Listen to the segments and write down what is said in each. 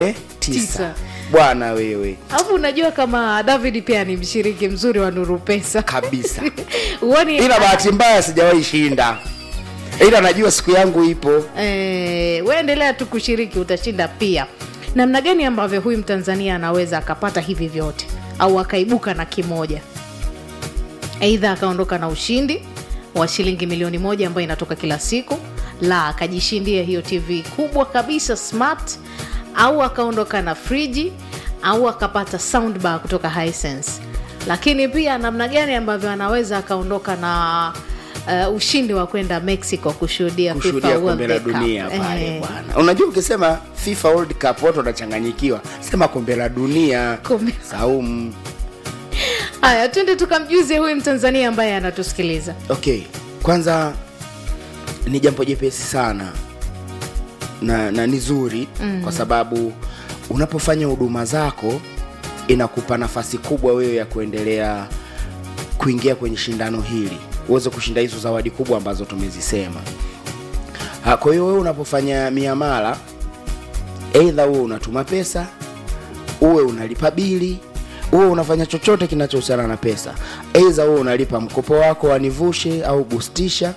tisa Tisa. bwana wewe alafu unajua kama david pia ni mshiriki mzuri wa nuru pesa kabisa uoni ila bahati mbaya sijawahi shinda ila najua siku yangu ipo eh, waendelea tu kushiriki utashinda pia namna gani ambavyo huyu mtanzania anaweza akapata hivi vyote au akaibuka na kimoja aidha akaondoka na ushindi wa shilingi milioni moja ambayo inatoka kila siku la akajishindia hiyo tv kubwa kabisa smart au akaondoka na friji au akapata soundbar kutoka Hisense. lakini pia namna gani ambavyo anaweza akaondoka na uh, ushindi wa kwenda mexico kushuhudia kushuhudia FIFA kombe la World Cup. dunia pale Eh, bwana unajua ukisema fifa world cup watu wanachanganyikiwa sema kombe la dunia Kombe- saumu haya twende tukamjuze huyu mtanzania ambaye anatusikiliza okay kwanza ni jambo jepesi sana na, na ni zuri mm. kwa sababu unapofanya huduma zako inakupa nafasi kubwa wewe ya kuendelea kuingia kwenye shindano hili uweze kushinda hizo zawadi kubwa ambazo tumezisema Ha, kwa hiyo wewe unapofanya miamala eidha uwe unatuma pesa uwe unalipa bili uwe unafanya chochote kinachohusiana na pesa eidha uwe unalipa mkopo wako wanivushe au bustisha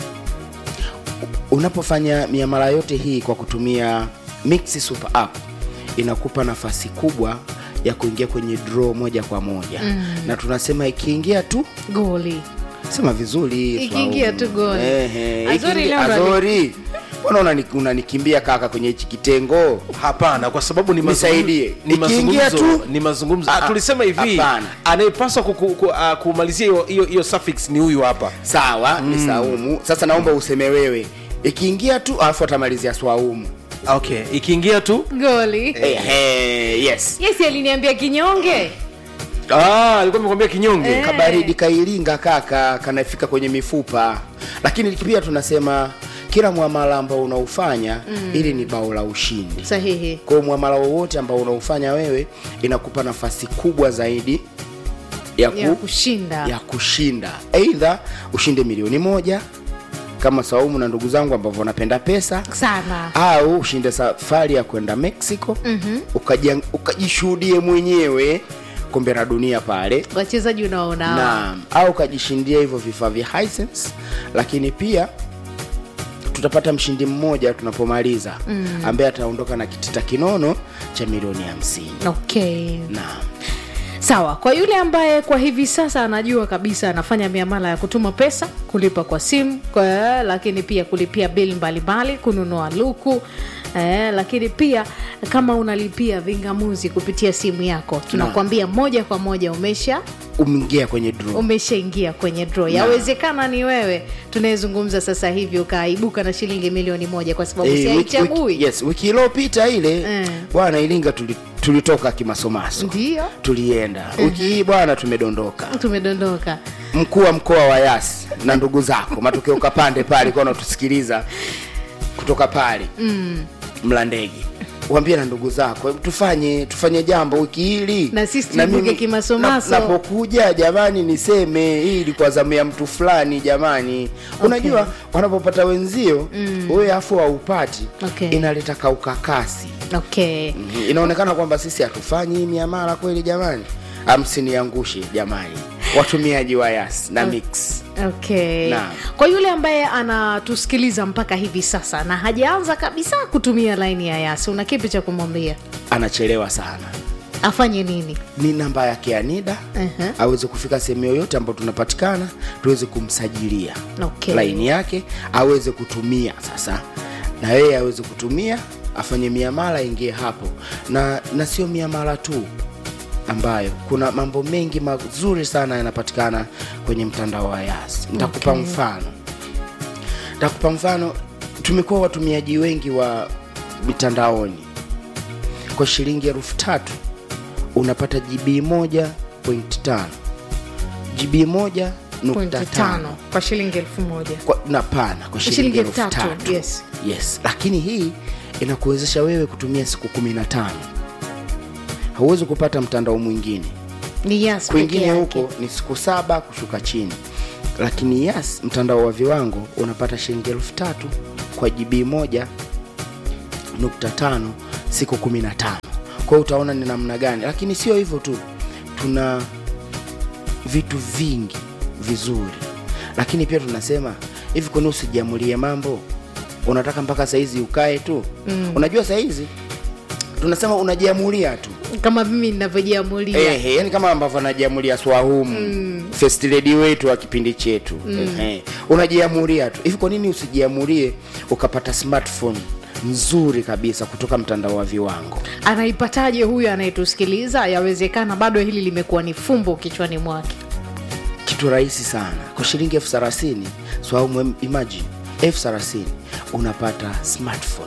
unapofanya miamala yote hii kwa kutumia Mix Super App inakupa nafasi kubwa ya kuingia kwenye draw moja kwa moja mm. na tunasema ikiingia tu goli sema vizuri Ikiingia Swaumu. tu goli. Ehe, Azori ikiingia- leo ndo ali- Azori mbona unani- unanikimbia kaka kwenye hichi kitengo hapana kwa sababu ni Nisaidie. mazungumzo, ni Ikiingia mazungumzo, tu- ni mazungumzo. Ah, Ah, tulisema hivi hapana. anayepaswa kuku- ku- ah, kumalizia hiyo- hiyo hiyo suffix ni huyu hapa sawa ni saumu sasa naomba useme wewe ikiingia tu alafu atamalizia swaumu okay ikiingia tu goli Ehe, yes yes aliniambia kinyonge ah, alikuwa amekwambia kinyonge Eh. kabaridi kailinga kaka kanafika kwenye mifupa lakini pia tunasema kila mwamala ambao unaufanya mm. ili ni bao la ushindi sahihi kwa hiyo mwamala wowote ambao unaufanya wewe inakupa nafasi kubwa zaidi ya, ku, ya kushinda ya kushinda eidha ushinde milioni moja kama saumu na ndugu zangu ambavyo wanapenda pesa sana au ushinde safari ya kwenda mexico mm-hmm. ukajishuhudie mwenyewe kombe la dunia pale wachezaji unaona hawa. naam au ukajishindia hivyo vifaa vya Hisense lakini pia tutapata mshindi mmoja tunapomaliza mm. ambaye ataondoka na kitita kinono cha milioni hamsini okay naam sawa kwa yule ambaye kwa hivi sasa anajua kabisa anafanya miamala ya kutuma pesa kulipa kwa simu kwa, lakini pia kulipia bili mbalimbali kununua luku Eh, lakini pia kama unalipia vingamuzi kupitia simu yako tunakwambia moja kwa moja umesha umeingia kwenye draw umeshaingia kwenye draw yawezekana ni wewe tunayezungumza sasa hivi ukaibuka na shilingi milioni moja kwa sababu Eh, wiki, wiki, siaichagui yes, wiki iliyopita ile Eh. bwana ilinga tuli, tulitoka kimasomaso ndio tulienda wiki hii bwana tumedondoka tumedondoka mkuu wa mkoa wa yasi na ndugu zako matokeo kapande pale kwa unatusikiliza kutoka pale mm. mlandege wambie na ndugu zako hebu tufanye tufanye jambo wiki hili Na sisi tuibuke mimi- kimasomaso. na- napokuja jamani niseme hii ilikuwa zamu ya mtu fulani jamani unajua wanapopata wenzio mm. wewe afu haupati Okay. inaleta kaukakasi okay Mhm. inaonekana kwamba sisi hatufanyi hii miamala kweli jamani amsiniangushe jamani watumiaji wa yas na mix okay Naam. kwa yule ambaye anatusikiliza mpaka hivi sasa na hajaanza kabisa kutumia laini ya yasi una kipi cha kumwambia anachelewa sana afanye nini ni namba yake ya nida Mhm. aweze kufika sehemu yoyote ambayo tunapatikana tuweze kumsajilia Okay. laini yake aweze kutumia sasa na yeye aweze kutumia afanye miamala ingie hapo na na sio miamala tu ambayo kuna mambo mengi mazuri sana yanapatikana kwenye mtandao wa yas nitakupa Okay. mfano nitakupa mfano tumekuwa watumiaji wengi wa mitandaoni kwa shilingi elfu tatu unapata gb moja point tano gb moja nukta pointi tano tano kwa shilingi elfu moja kwa, na pana kwa shilingi Shilingi elfu elfu tatu, tatu yes. yes lakini hii inakuwezesha wewe kutumia siku kumi na tano hauwezi kupata mtandao mwingine ni yas peke kwingine yake. huko ni siku saba kushuka chini lakini yes mtandao wa viwango unapata shilingi elfu tatu kwa gb moja nukta tano siku kumi na tano kwa hiyo utaona ni namna gani lakini sio hivyo tu tuna vitu vingi vizuri lakini pia tunasema hivi kwani usijiamulie mambo unataka mpaka saizi ukae tu mm. unajua saizi tunasema unajiamulia tu kama mimi ninavyojiamulia Ehe, yani kama ambavyo anajiamulia swahumu mm. first lady wetu wa kipindi chetu mm. Ehe, unajiamulia tu hivi kwa nini usijiamulie ukapata smartphone nzuri kabisa kutoka mtandao wa viwango anaipataje huyu anayetusikiliza yawezekana bado hili limekuwa ni fumbo kichwani mwake kitu rahisi sana kwa shilingi elfu thelathini swahumu imagine elfu thelathini unapata smartphone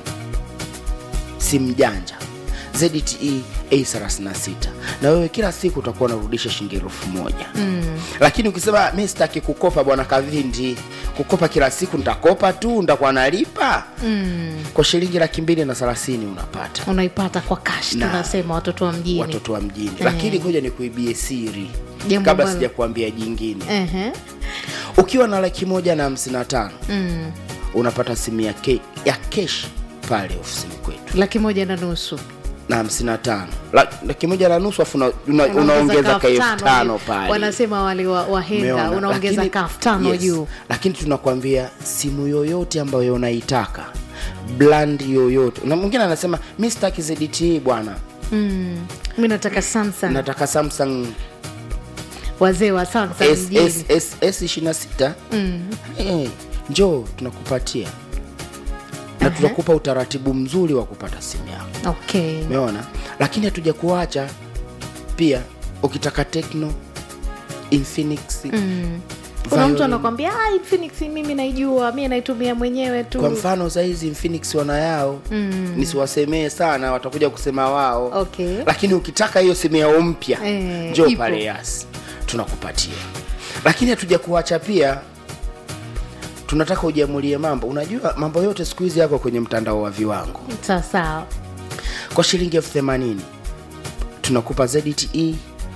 simu janja zte a36 na wewe kila siku utakuwa unarudisha shilingi elfu moja mm. lakini ukisema mi sitaki kukopa bwana kavindi kukopa kila siku nitakopa tu nitakuwa nalipa mm. kwa shilingi laki mbili na thelathini unapata unaipata kwa cash Na. tunasema watoto wa mjini watoto wa mjini lakini ngoja nikuibie siri Jambo kabla ambalo- sija kuambia jingine Ehe. ukiwa na laki moja na hamsini na tano Mm. unapata simu ya, ke, ya kesh pale ofisini kwetu laki moja na nusu na hamsini na tano La- laki moja na nusu afu una, una, Unaongeza unaongeza ka elfu elfu tano tano juu. pale wanasema wale wa- wahenga Umeona? unaongeza Lakini- kafu tano yes. juu lakini tunakwambia simu yoyote ambayo unaitaka brand yoyote na mwingine anasema mi sitaki zdt bwana mm. mi nataka samsung nataka samsung wazee wa samsung S- mjini S- S- s ishirina sita Eh, njoo tunakupatia na tutakupa utaratibu mzuri wa kupata simu yako okay umeona lakini hatuja kuacha pia ukitaka tekno infinix mm. kuna mtu Violin. anakwambia "Ah, Infinix mimi naijua mi naitumia mwenyewe tu kwa mfano sahizi infinix wana yao mm. nisiwasemee sana watakuja kusema wao Okay. lakini ukitaka hiyo simu yao mpya Eh, njoo ipo. pale yasi tunakupatia lakini hatuja kuacha pia tunataka ujiamulie mambo unajua mambo yote siku hizi yako kwenye mtandao wa viwango sawasawa kwa shilingi elfu themanini tunakupa zte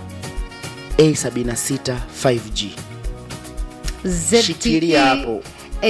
a76 5g Shikilia hapo.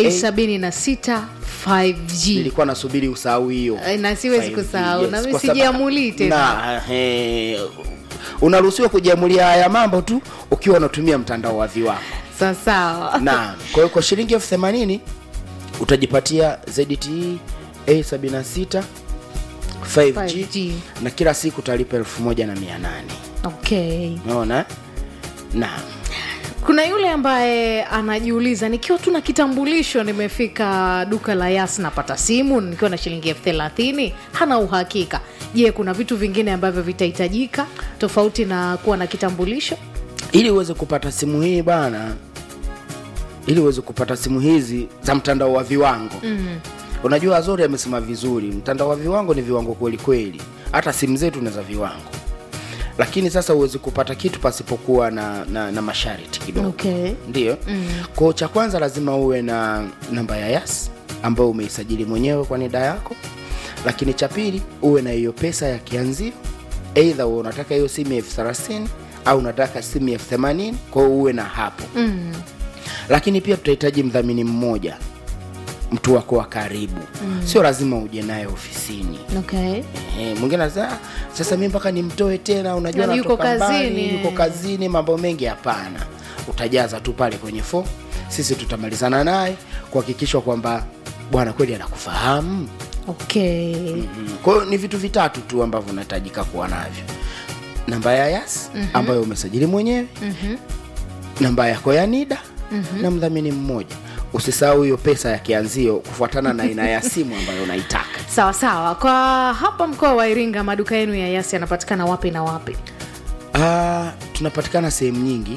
a76 5g nilikuwa nasubiri usahau hiyo Eh, na siwezi 5G, kusahau. Na mimi kwa sababu- sijiamulii tena. Na, he, unaruhusiwa kujiamulia haya mambo tu ukiwa unatumia mtandao wa viwango sawasawa na kwa hiyo kwa shilingi elfu themanini utajipatia zte a76 5G, 5G. na kila siku utalipa elfu moja na mia nane okay umeona na kuna yule ambaye anajiuliza nikiwa tu na kitambulisho nimefika duka la yas napata simu nikiwa na shilingi elfu thelathini hana uhakika je kuna vitu vingine ambavyo vitahitajika tofauti na kuwa na kitambulisho ili uweze kupata simu hii bana ili uweze kupata simu hizi za mtandao wa viwango mm. unajua azori amesema vizuri mtandao wa viwango ni viwango kweli kweli hata simu zetu ni za viwango lakini sasa uwezi kupata kitu pasipokuwa na, na, na masharti kidogo Okay. ndio mm. kwao cha kwanza lazima uwe na namba ya yas ambayo umeisajili mwenyewe kwa nida yako lakini cha pili uwe na hiyo pesa ya kianzio eidha uwe unataka hiyo simu ya elfu thelathini au unataka simu ya elfu themanini kwao uwe na hapo mm. lakini pia tutahitaji mdhamini mmoja mtu wako wa karibu mm. sio lazima uje naye ofisini okay. Eh, mwingine anasema "Ah, sasa mi mpaka nimtoe tena unajua Na yuko natoka mbali, kazini." yuko kazini mambo mengi hapana utajaza tu pale kwenye fo sisi tutamalizana naye kuhakikishwa kwamba bwana kweli anakufahamu okay. mm. kwa hiyo ni vitu vitatu tu ambavyo unahitajika kuwa navyo namba ya yas mm-hmm. ambayo umesajili mwenyewe mm-hmm. namba yako ya nida mm-hmm. na mdhamini mmoja usisahau hiyo pesa ya kianzio kufuatana na aina ya simu ambayo unaitaka sawa sawa kwa hapa mkoa wa iringa maduka yenu ya yasi yanapatikana wapi na wapi Ah, tunapatikana sehemu nyingi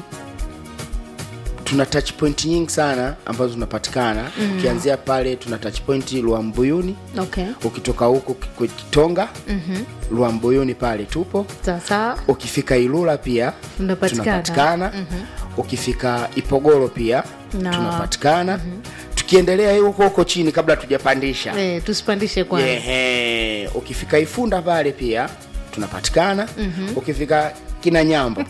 tuna touch point nyingi sana ambazo zinapatikana mm. ukianzia pale tuna touch point Luambuyuni okay. ukitoka huko Ki- Kitonga mm-hmm. Luambuyuni pale tupo sawa sawa ukifika Ilula pia Tunapatikana. tunapatikana mm-hmm. ukifika Ipogoro pia Na- tunapatikana mm-hmm. tukiendelea huko huko chini kabla tujapandisha eh, tusipandishe kwanza Yehe. ukifika ifunda pale pia tunapatikana mm-hmm. ukifika kina nyambo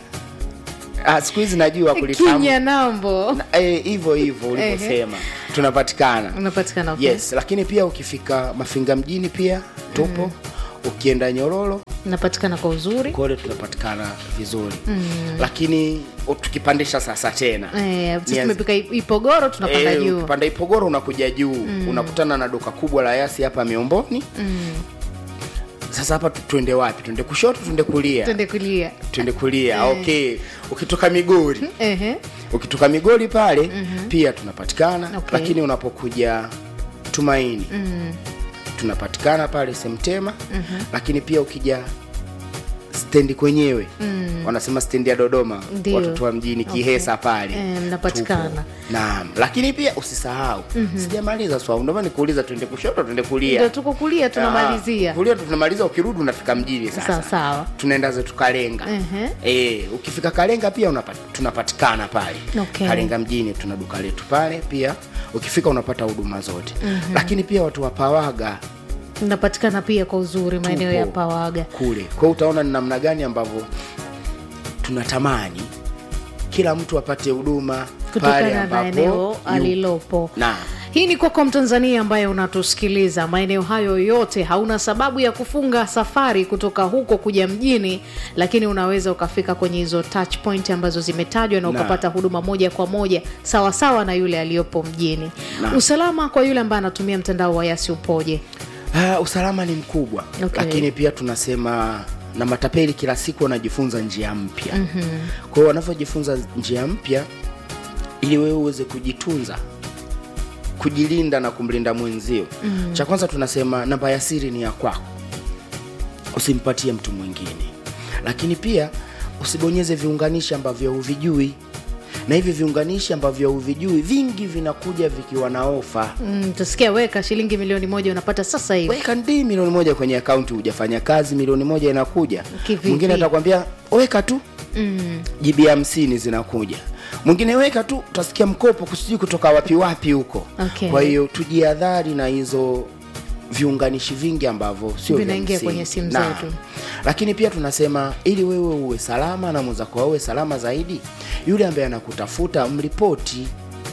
Ah, siku hizi najua kulifahamu kinya nambo Na- eh, hivyo hivyo ulivyosema tunapatikana unapatikana okay. yes lakini pia ukifika mafinga mjini pia tupo ukienda nyororo napatikana kwa uzuri kule tunapatikana vizuri mm. lakini u- tukipandisha sasa tena Eh, sisi Nianze- tumepika i- ipogoro tunapanda Eh, juu ukipanda ipogoro unakuja juu mm. unakutana na duka kubwa la yasi hapa miomboni Mm. sasa hapa tu- tuende wapi tuende kushoto tuende kulia twende kulia tuende kulia okay ukitoka migori Ehe. ukitoka migori pale mm-hmm. pia tunapatikana Okay. lakini unapokuja tumaini Mm. tunapatikana pale semtema mm-hmm. lakini pia ukija stendi kwenyewe mm. wanasema stendi ya dodoma Ndio. watoto wa mjini kihesa pale Eh, mnapatikana. Tupo. naam lakini pia usisahau mm-hmm. sijamaliza swau ndomana nikuuliza tuende kushoto tuende ndio kulia tuko kulia Ah, tunamalizia kulia tunamaliza ukirudi unafika mjini sasa sawa sawa tunaenda zetu kalenga Ehe. e, ukifika kalenga pia unapata, tunapatikana pale Okay. kalenga mjini tuna duka letu pale pia ukifika unapata huduma zote mm-hmm. lakini pia watu wa pawaga napatikana pia kwa uzuri maeneo tupo ya pawaga kule kwao utaona ni namna gani ambavyo tunatamani kila mtu apate huduma pale kutokana na ambapo eneo yu- alilopo Naam. hii ni kwako mtanzania ambaye unatusikiliza maeneo hayo yote hauna sababu ya kufunga safari kutoka huko kuja mjini lakini unaweza ukafika kwenye hizo touch point ambazo zimetajwa na Na. ukapata huduma moja kwa moja sawasawa sawa na yule aliyopo mjini Na. usalama kwa yule ambaye anatumia mtandao wa yasi upoje Ah, usalama ni mkubwa Okay. lakini pia tunasema na matapeli kila siku wanajifunza njia mpya mm-hmm. kwa hiyo wanavyojifunza njia mpya ili wewe uweze kujitunza kujilinda na kumlinda mwenzio mm. cha kwanza tunasema namba ya siri ni ya kwako usimpatie mtu mwingine lakini pia usibonyeze viunganishi ambavyo huvijui na hivi viunganishi ambavyo huvijui vingi vinakuja vikiwa na ofa mm, tasikia weka shilingi milioni moja unapata sasa hivi weka ndi milioni moja kwenye akaunti hujafanya kazi milioni moja inakuja Kivipi? mwingine atakwambia weka tu mm. jibi hamsini zinakuja mwingine weka tu utasikia mkopo kusijui kutoka wapi wapi huko Okay. kwa hiyo tujiadhari na hizo viunganishi vingi ambavyo sio vya Vinaingia msingi. kwenye simu Naam. zetu. lakini pia tunasema ili wewe uwe salama na mwenzako awe salama zaidi yule ambaye anakutafuta mripoti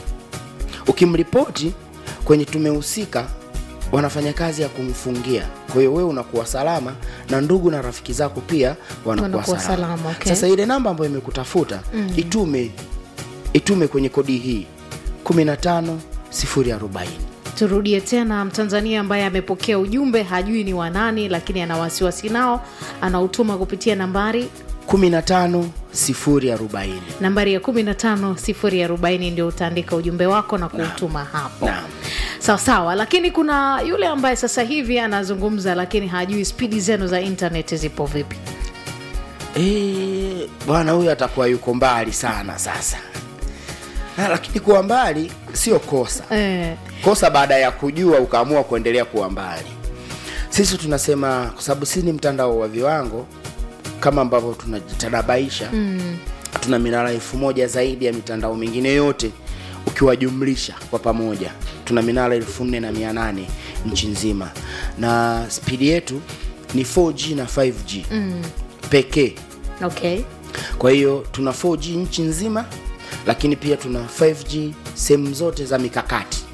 ukimripoti kwenye tumehusika wanafanya kazi ya kumfungia kwa hiyo wewe unakuwa salama na ndugu na rafiki zako pia wanakuwa Wanakuwa salama, salama, okay. sasa ile namba ambayo imekutafuta mm. itume itume kwenye kodi hii 15 040 turudie tena mtanzania ambaye amepokea ujumbe hajui ni wanani lakini ana wasiwasi nao anautuma kupitia nambari 15 040 nambari ya 15040 ndio utaandika ujumbe wako na kuutuma hapo Naam. sawa sawa lakini kuna yule ambaye sasa hivi anazungumza lakini hajui spidi zenu za internet zipo vipi Eh, bwana huyu atakuwa yuko mbali sana sasa na, lakini kuwa mbali sio kosa eh, kosa baada ya kujua ukaamua kuendelea kuwa mbali sisi tunasema kwa sababu sisi ni mtandao wa viwango kama ambavyo tunajitanabaisha mm. tuna minara elfu moja zaidi ya mitandao mingine yote ukiwajumlisha kwa pamoja tuna minara elfu nne na mia nane nchi nzima na spidi yetu ni 4g na 5g mm. pekee okay kwa hiyo tuna 4g nchi nzima lakini pia tuna 5g sehemu zote za mikakati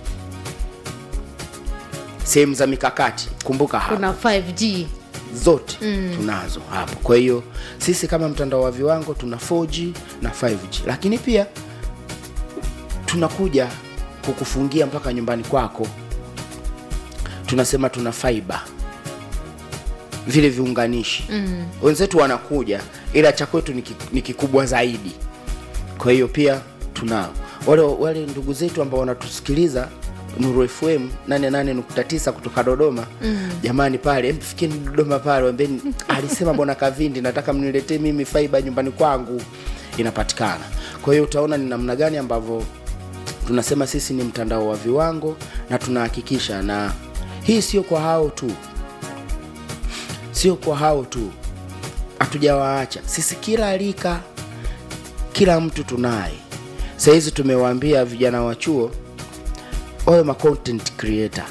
sehemu za mikakati kumbuka hapa kuna 5g zote mm. tunazo hapo kwa hiyo sisi kama mtandao wa viwango tuna 4g na 5g lakini pia tunakuja kukufungia mpaka nyumbani kwako tunasema tuna fiber vile viunganishi mm. wenzetu wanakuja ila cha kwetu ni ki- ni kikubwa zaidi kwa hiyo pia tunao wale wale ndugu zetu ambao wanatusikiliza nuru fm 88.9 kutoka dodoma mm. jamani pale em, fikeni dodoma pale wambeni alisema bwana kavindi nataka mniletee mimi faiba nyumbani kwangu inapatikana kwa hiyo utaona ni namna gani ambavyo tunasema sisi ni mtandao wa viwango na tunahakikisha na hii sio kwa hao tu sio kwa hao tu hatujawaacha sisi kila rika kila mtu tunaye sahizi tumewaambia vijana wa chuo wawe ma content creator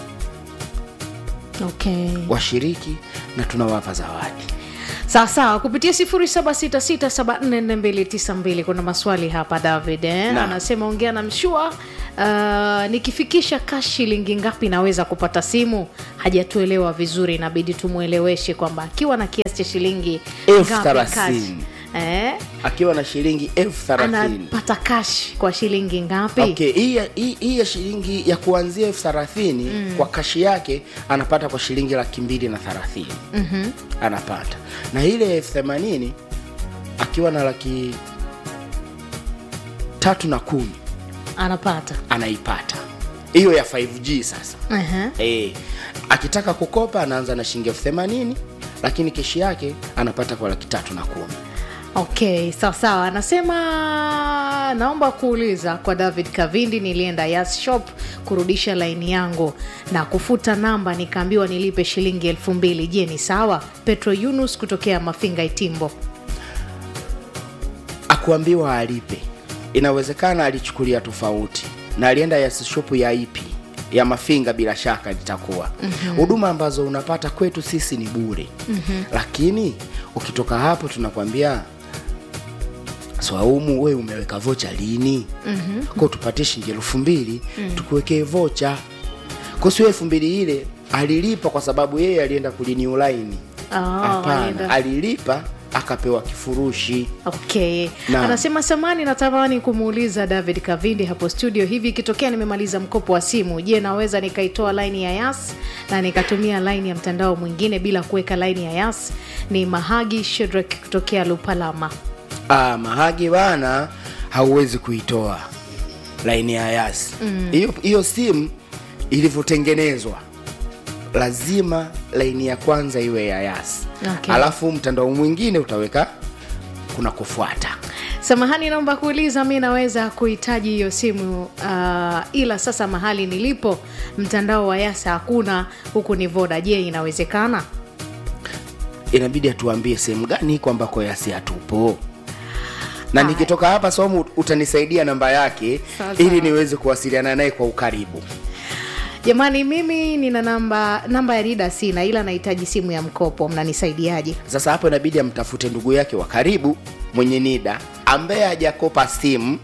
okay washiriki na tunawapa zawadi sawa sawa kupitia 0766744292 kuna maswali hapa david eh? Naam. anasema ongea na mshua uh, nikifikisha kash shilingi ngapi naweza kupata simu hajatuelewa vizuri inabidi tumweleweshe kwamba akiwa na kiasi cha shilingi Elfu ngapi thelathini. cash, eh, akiwa na shilingi elfu thelathini anapata kash kwa shilingi ngapi okay hii ya- hii hii ya shilingi ya kuanzia elfu thelathini kwa kashi yake anapata kwa shilingi laki mbili na thelathini Mhm. anapata na ile elfu themanini akiwa na laki tatu na kumi anapata anaipata hiyo ya 5g sasa uh-huh. e, akitaka kukopa anaanza na shilingi elfu themanini lakini keshi yake anapata kwa laki tatu na kumi okay sawa sawa anasema naomba kuuliza kwa david kavindi nilienda yas shop kurudisha laini yangu na kufuta namba nikaambiwa nilipe shilingi elfu mbili je ni sawa petro yunus kutokea mafinga itimbo akuambiwa alipe inawezekana alichukulia tofauti na alienda ya shopu ya ipi ya mafinga bila shaka litakuwa huduma mm-hmm. ambazo unapata kwetu sisi ni bure mm-hmm. lakini ukitoka hapo tunakwambia swaumu we umeweka vocha lini mm-hmm. ko tupatie shilingi elfu mbili mm. tukuwekee vocha ko sio elfu mbili ile alilipa kwa sababu yeye alienda kulini ulaini Ah, hapana alienda. alilipa akapewa kifurushi okay Naam. anasema samani natamani kumuuliza david kavindi hapo studio hivi ikitokea nimemaliza mkopo wa simu je naweza nikaitoa laini ya yas na nikatumia laini ya mtandao mwingine bila kuweka laini ya yas ni mahagi shedrak kutokea lupalama ah, mahagi bana hauwezi kuitoa laini ya yasi hiyo hiyo simu ilivyotengenezwa lazima laini ya kwanza iwe ya yasi Okay. alafu mtandao mwingine utaweka kuna kufuata samahani naomba kuuliza mi naweza kuhitaji hiyo simu uh, ila sasa mahali nilipo mtandao wa yasa hakuna huku ni voda je inawezekana inabidi atuambie sehemu gani iko ambako yasi hatupo na nikitoka hapa somu utanisaidia namba yake Sasa. ili niweze kuwasiliana naye kwa ukaribu jamani mimi nina namba namba ya rida sina ila nahitaji simu ya mkopo mnanisaidiaje sasa hapo inabidi amtafute ndugu yake wa karibu mwenye nida ambaye hajakopa simu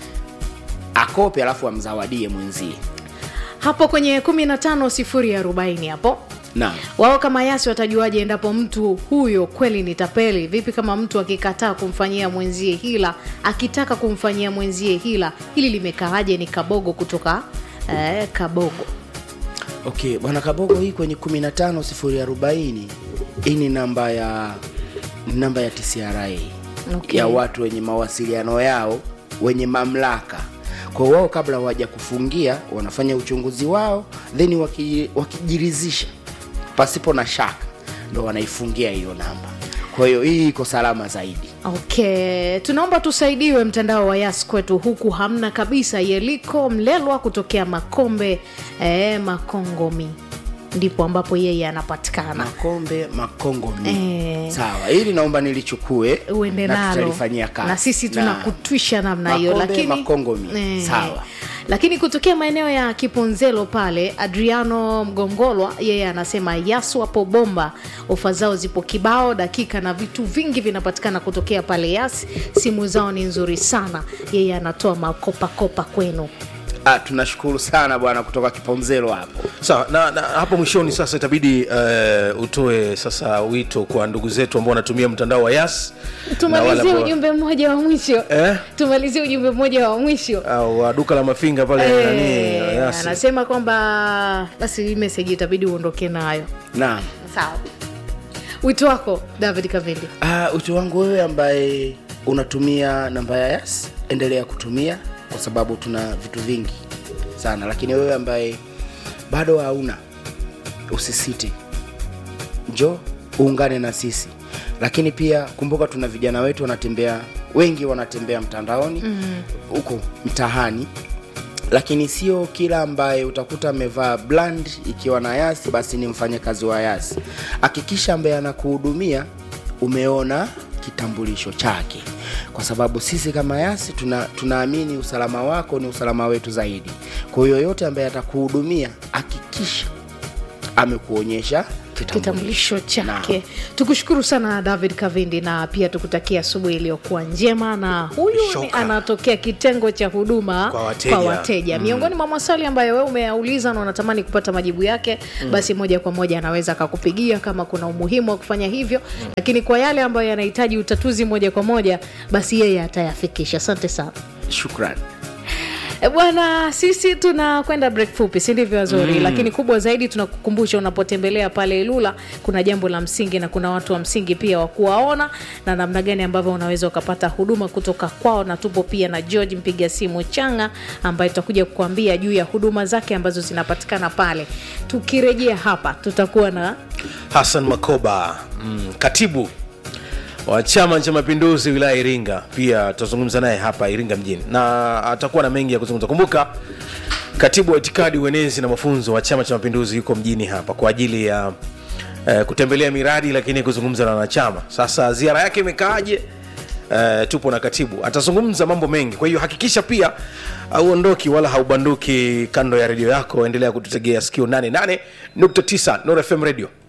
akope alafu amzawadie mwenzie hapo kwenye 15 sifuri arobaini hapo naam wao kama yasi watajuaje endapo mtu huyo kweli ni tapeli vipi kama mtu akikataa kumfanyia mwenzie hila akitaka kumfanyia mwenzie hila hili limekaaje ni kabogo kutoka eh, kabogo okay bwana kabogo hii kwenye 15 sifuri arobaini hii ni namba ya ni namba ya tcra Okay. ya watu wenye mawasiliano yao wenye mamlaka kwa wao kabla waja kufungia wanafanya uchunguzi wao then waki- wakijiridhisha pasipo na shaka ndo wanaifungia hiyo namba kwa hiyo hii iko salama zaidi okay tunaomba tusaidiwe mtandao wa yas kwetu huku hamna kabisa yeliko mlelwa kutokea makombe eh, makongomi ndipo ambapo yeye anapatikana makombe makongo mi Eh. sawa hili naomba nilichukue uende na nalo tutalifanyia kazi na sisi tunakutwisha namna hiyo Makombe, lakini makongo mi. Sawa. lakini kutokea maeneo ya kiponzelo pale adriano mgongolwa yeye anasema yasu hapo bomba ofa zao zipo kibao dakika na vitu vingi vinapatikana kutokea pale yas simu zao ni nzuri sana yeye anatoa makopakopa kwenu ah, tunashukuru sana bwana kutoka kiponzelo hapo sawa na, na hapo mwishoni sasa itabidi uh, utoe sasa wito kwa ndugu zetu ambao wanatumia mtandao wa yas na tumalizie wale ambao- ujumbe mmoja wa mwisho Eh? tumalizie ujumbe mmoja wa mwisho au wa duka la mafinga pale Eh, nani Yas. anasema kwamba basi hii meseji itabidi uondoke nayo naam sawa wito wako david kavindi ah, ucho wangu wewe ambaye unatumia namba ya yas endelea kutumia kwa sababu tuna vitu vingi sana lakini wewe ambaye bado hauna usisite njo uungane na sisi lakini pia kumbuka tuna vijana wetu wanatembea wengi wanatembea mtandaoni huko mm. mtahani lakini sio kila ambaye utakuta amevaa bland ikiwa na yasi basi ni mfanyakazi wa yasi hakikisha ambaye anakuhudumia umeona kitambulisho chake kwa sababu sisi kama yasi tuna, tunaamini usalama wako ni usalama wetu zaidi kwa hiyo yoyote ambaye atakuhudumia hakikisha amekuonyesha kitambulisho chake tukushukuru sana david kavindi na pia tukutakia asubuhi iliyokuwa njema na huyu ni Shoka. anatokea kitengo cha huduma Kwa wateja. kwa wateja. miongoni mwa maswali ambayo wewe umeyauliza na unatamani kupata majibu yake basi moja kwa moja anaweza akakupigia kama kuna umuhimu wa kufanya hivyo lakini kwa yale ambayo yanahitaji utatuzi moja kwa moja basi yeye atayafikisha asante sana shukran E bwana, sisi tunakwenda break fupi, si ndivyo Azori? Mm. Lakini kubwa zaidi tunakukumbusha unapotembelea pale Ilula kuna jambo la msingi na kuna watu wa msingi pia wa kuwaona na namna gani ambavyo unaweza ukapata huduma kutoka kwao, na tupo pia na George mpiga simu Changa ambaye tutakuja kukuambia juu ya huduma zake ambazo zinapatikana pale. Tukirejea hapa tutakuwa na Hassan Makoba mm, katibu wa Chama cha Mapinduzi wilaya ya Iringa, pia tutazungumza naye hapa Iringa mjini na atakuwa na mengi ya kuzungumza. Kumbuka katibu wa itikadi, uenezi na mafunzo wa Chama cha Mapinduzi yuko mjini hapa kwa ajili ya eh, kutembelea miradi, lakini kuzungumza na wanachama. Sasa ziara yake imekaaje? Uh, tupo na katibu atazungumza mambo mengi kwa hiyo hakikisha pia hauondoki wala haubanduki kando ya redio yako endelea kututegea sikio 88.9 Nord FM radio